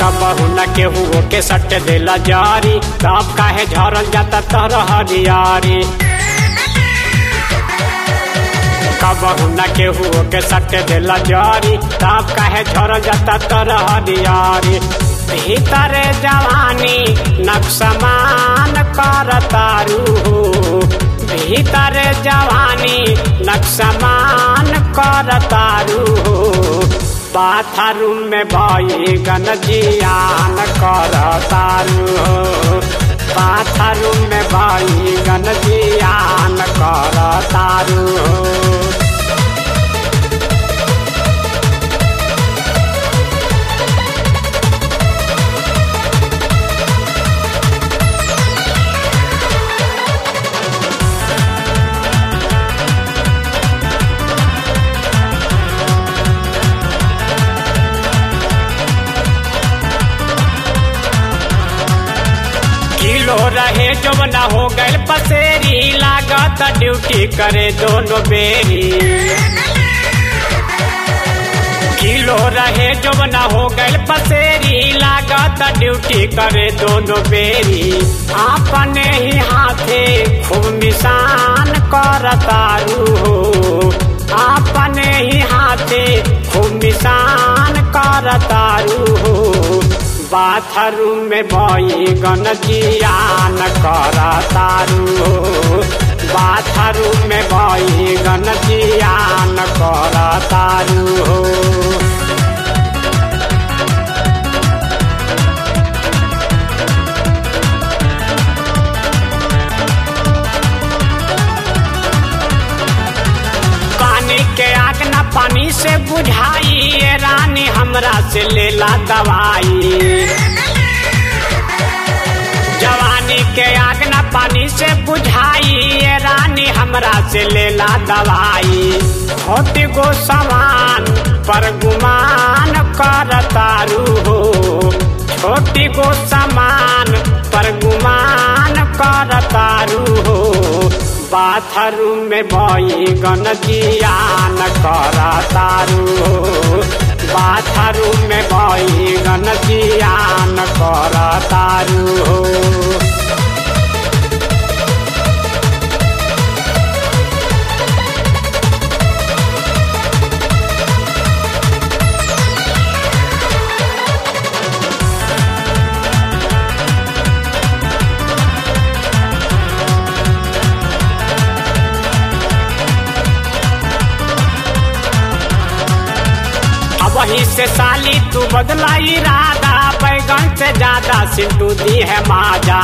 कबहू न केहू के सट देला जारी तब काहे झरल जाता तर हरियारी कबहू न केहू के सट देला जारी तब काहे झरल जाता तर हरियारी भीतर जवानी नक्समान कर तारू हो भीतर जवानी नक्समान कर तारू हो बाथरूम में भई गनजियान कर तारू हो बाथरूम में भई गनजियान कर तारू हो किलो रहे जब न हो गए पसेरी लागत ड्यूटी करे दोनों बेरी किलो रहे जब न हो गए पसेरी लागत ड्यूटी करे दोनों बेरी अपने ही हाथे खूब निशान कर तारू हो अपने ही हाथे खूब निशान कर तारू हो बाथरूम में भई गनजियान कर तारू हो बाथरूम में भई गनजियान कर तारू हो पानी के आग न पानी से बुझाई ये रानी हमरा से लेला दवाई जवानी के आग न पानी से बुझाई ये रानी हमरा से लेला दवाई छोटी गो समान पर गुमान कर तारू हो छोटी गो समान पर गुमान कर तारू हो बाथरूम में भई गनजियान कर तारू हो बाथरूम में भई गनजियान कर तारू हो वही से साली तू बदला इरादा बैगन से ज्यादा सिंटू दी है माजा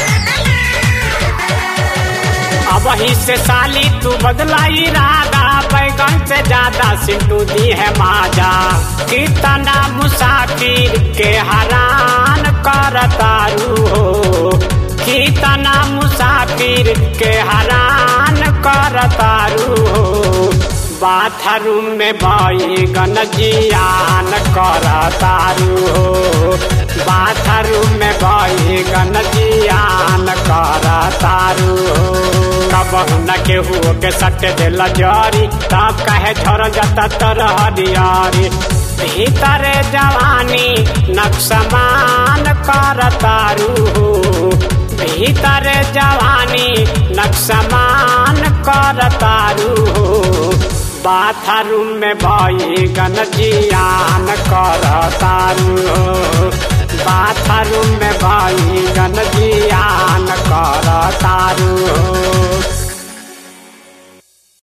अब वही से साली तू बदला इरादा बैगन से ज्यादा सिंटू दी है माजा कितना मुसाफिर के हरान कर तारू हो कितना मुसाफिर के हरान कर तारू हो बाथरूम में भई गनजियान कर तारू हो बाथरूम में भई गनजियान कर तारू हो कबहू न केहू के सट दिल जरी तब कहे झर जाता तर हरियारी भीतर जवानी नक्समान कर तारू हो भीतर जवानी नक्समान कर तारू हो बाथरूम में भई गनजियान कर